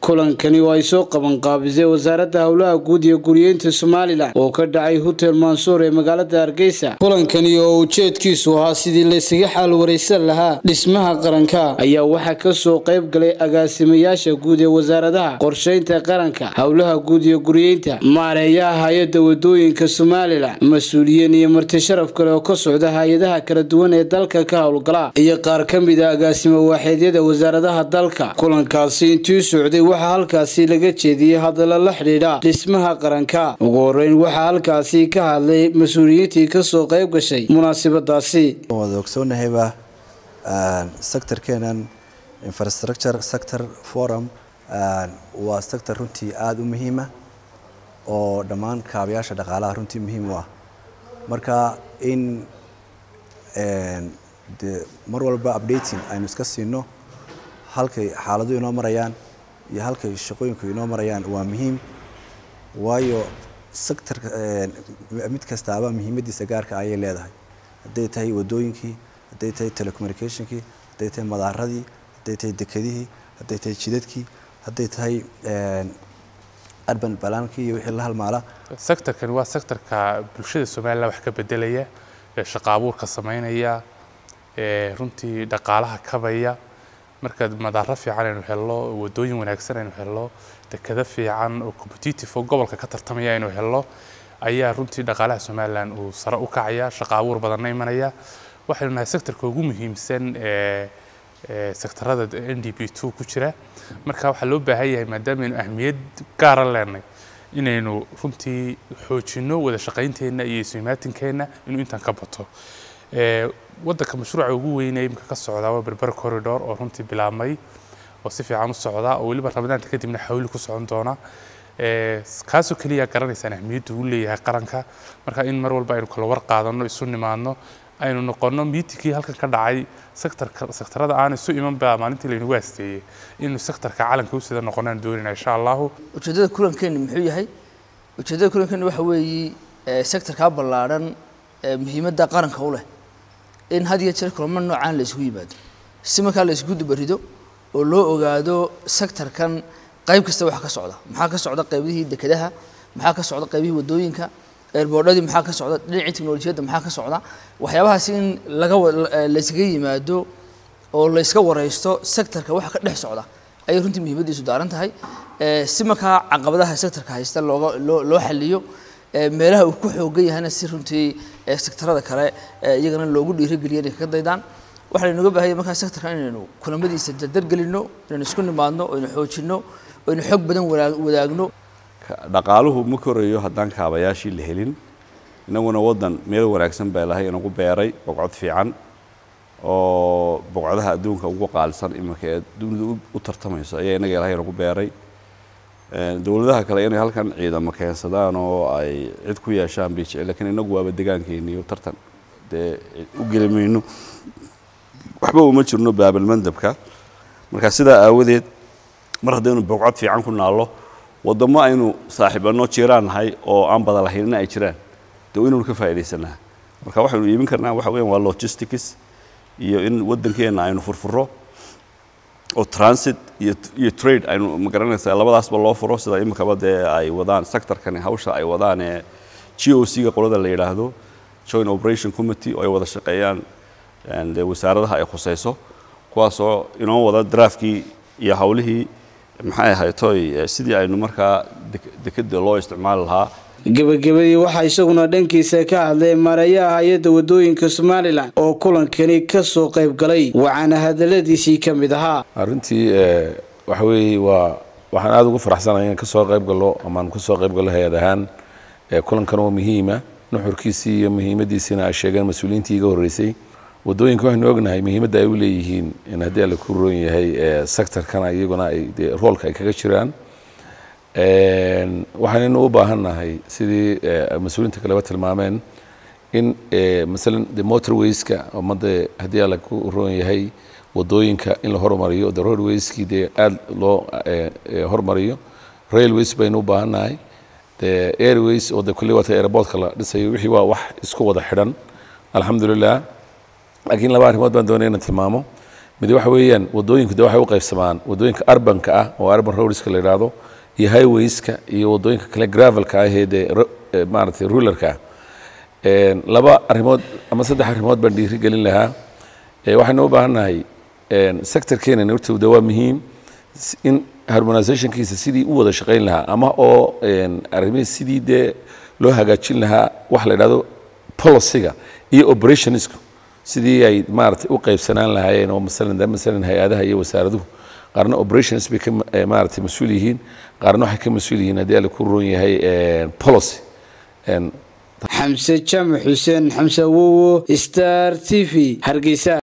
kulankani oo ay soo qaban qaabisay wasaaradda howlaha guud iyo guriyeynta somalilan oo ka dhacay hotel mansuur ee magaalada hargeysa kulankani oo ujeedkiisu ahaa sidii laysaga xaal waraysan lahaa dhismaha qaranka ayaa waxaa kasoo qayb galay agaasimayaasha guud ee wasaaradaha qorsheynta qaranka howlaha guud iyo guriyeynta maareeyaha hay-adda wadooyinka somalilan mas-uuliyiin iyo marti sharaf kale oo ka socda hay-adaha kala duwan ee dalka ka howlgala iyo qaar ka mid a agaasimo waaxeedyada wasaaradaha dalka kulankaasi intii socday waxaa halkaasi laga jeediyey hadallo la xidhiidha dhismaha qaranka ugu horeyn waxaa halkaasi ka hadlay mas-uuliyiintii kasoo qayb gashay munaasabadaasi wada ogsoonnahayba sectorkeenan infrastructure sector forum waa sector runtii aada u muhiima oo dhammaan kaabayaasha dhaqaalaha runtii muhiim u ah marka in de mar walba updating aynu iska siino halkay xaaladuhu inoo marayaan iyo halkay shaqooyinku inoo marayaan waa muhiim waayo sectorka mid kastaaba muhiimadiisa gaarka ayay leedahay hadday tahay wadooyinkii hadday tahay telecommunicationkii hadday tahay madaaradii hadday tahay dekedihii hadday tahay jidadkii hadday tahay urban balaankii iyo wixii la halmaala sectorkani waa sectorka bulshada somalilan wax ka bedelaya ee shaqo abuurka samaynaya ee runtii dhaqaalaha kabaya marka madaaro fiican aynu helno wadooyin wanaagsan aynu helno dekado fiican oo competitive oo gobolka ka tartamaya aynu helno ayaa runtii dhaqaalaha somalilan uu sare u kacaya shaqo abuur badanna imanaya waxaynu nahay sectorka ugu muhiimsan ee sectorada n d p two ku jira marka waxaa loo baahan yahay maadaama aynu ahmiyad gaara leenay inaynu runtii xoojino wada shaqaynteenna iyo ismimaatinkeena inuu intan ka bato wadanka mashruuca ugu weynay imika ka socdaa waa berber corridor oo runtii bilaabmay oo si fiican u socdaa oo weliba ramadaanta kadibna xawli ku socon doona kaasoo keliya garanaysaan ahmiyadda uu leeyahay qaranka marka in mar walba aynu kala war qaadano isu nimaadno aynu noqono miitingkii halkan ka dhacay sectorka sectorada aan isu iman baa maalintii laynagu aasteeyey inuu sectorka calanka usida noqonaan doonayna insha allahu ujeeddada kulankeeni muxuu yahay ujeeddada kulankeeni waxa weeye sectorkaa ballaadhan muhiimadda qaranka u leh in had iyo jeer kulamo noocaan la isugu yimaado si markaa la isugu dubarido oo loo ogaado sectorkan qayb kasta waxa ka socda maxaa ka socda qaybihii dekedaha maxaa ka socda qaybihii wadooyinka eerboodhadii maxaa ka socda dhinacii teknolojiyadda maxaa ka socda waxyaabahaas in laga laysaga yimaado oo layska wareysto sectorka waxa ka dhex socda ayay runtii muhiimaddiisu daaran tahay si markaa caqabadaha sectorka haysta looga loo loo xaliyo meelaha uu ku xoogan yahayna si runtii sectorada kale iyagana loogu dhiirigeliyo inay kaga daydaan waxaa laynaga baahanya markaa sectorka inaynu kulamadiisa dardargelino inaynu isku nimaadno aynu xoojino aynu xoog badan wadaagno dhaqaaluhu ma korayo haddaan kaabayaashii la helin inaguna waddan meel wanaagsan baa ilahay inagu beeray boqcod fiican oo boqodaha adduunka ugu qaalisan iminka ee dunidu u tartamayso ayaa inaga ilahay inagu beeray dowladaha kale inay halkan ciidamo keensadaan oo ay cid ku yeeshaan bay jecel lakiin inagu waaba degaankeeniyo tartan dee u geli mayno waxba uma jirno baabalmandabka marka sidaa aawadeed mar haddaynu boqcod fiican ku naallo waddamo aynu saaxiibanno jiraan nahay oo aan bada lahaynna ay jiraan dee inaynu ka faa'iidaysanaa marka waxaynu iibin karnaa waxa weyan waa logistics iyo in waddankeenna aynu furfuro oo transit iyo iyo trade aynu magaranaysaa labadaasba loo furo sida iminkaba dee ay wadaan sectorkani hawsha ay wadaan ee g o c ga qolada la yidhaahdo joint operation committee oo ay wada shaqeeyaan dee wasaaradaha ay khusayso kuwaasoo inoo wada draafkii iyo hawlihii maxay ahaytoy sidii aynu markaa dekeda loo isticmaali lahaa gebagabadii waxaa isaguna dhankiisa ka hadlay maareeyaha hay-adda wadooyinka somalilan oo kulankani kasoo qayb galay waxaana hadaladiisii ka mid ahaa arrintii waxa weeye waa waxaan aada ugu faraxsanaya in kasoo qayb gallo amaan kasoo qayb gallo hay-ad ahaan kulankan oo muhiima nuxurkiisii iyo muhiimadiisiina ay sheegeen mas-uuliyiintii iga horreysay wadooyinka waxaynu ognahay muhiimadda ay u leeyihiin in haddii alla ku roon yahay sectorkana iyaguna ay dee roolka ay kaga jiraan waxaanaynu u baahannahay sidii mas-uuliyiinta kaleba tilmaameen in masalan de motorwayska ummadda haddii alla ku roon yahay wadooyinka in la hormariyo de roadwayskii dee aada loo hormariyo railways baynu u baahannahay de airways oo de kulli wata airportka la dhisayo wixii waa wax isku wada xidhan alxamdulilah laakiin laba arrimood baan doonaya inaan tilmaamo mid waxa weeyaan wadooyinku de waxay u qaybsamaan wadooyinka urbanka ah oo urban roadska la yidhaahdo iyo highwayska iyo wadooyinka kale gravelka ah ee dee maaragtay rulerka ah laba arrimood ama saddex arrimood baan dhiiri gelin lahaa waxaynu u baahannahay sectorkeena horta de waa muhiim in harmonizationkiisa sidii u wada shaqayn lahaa ama oo arrimihii sidii dee loo hagaajin lahaa waxa la yidhahdo policyga iyo operationsku sidii ay maaragtay u qaybsanaan lahaayeen oo masalan de masalan hay-adaha iyo wasaaraduhu qaarna operations bay ka maaragtay mas-uul yihiin qaarna waxay ka mas-uul yihiin haddii alla ku roon yahay policy xamse jaamac xuseen xamse awowo star t v hargeysa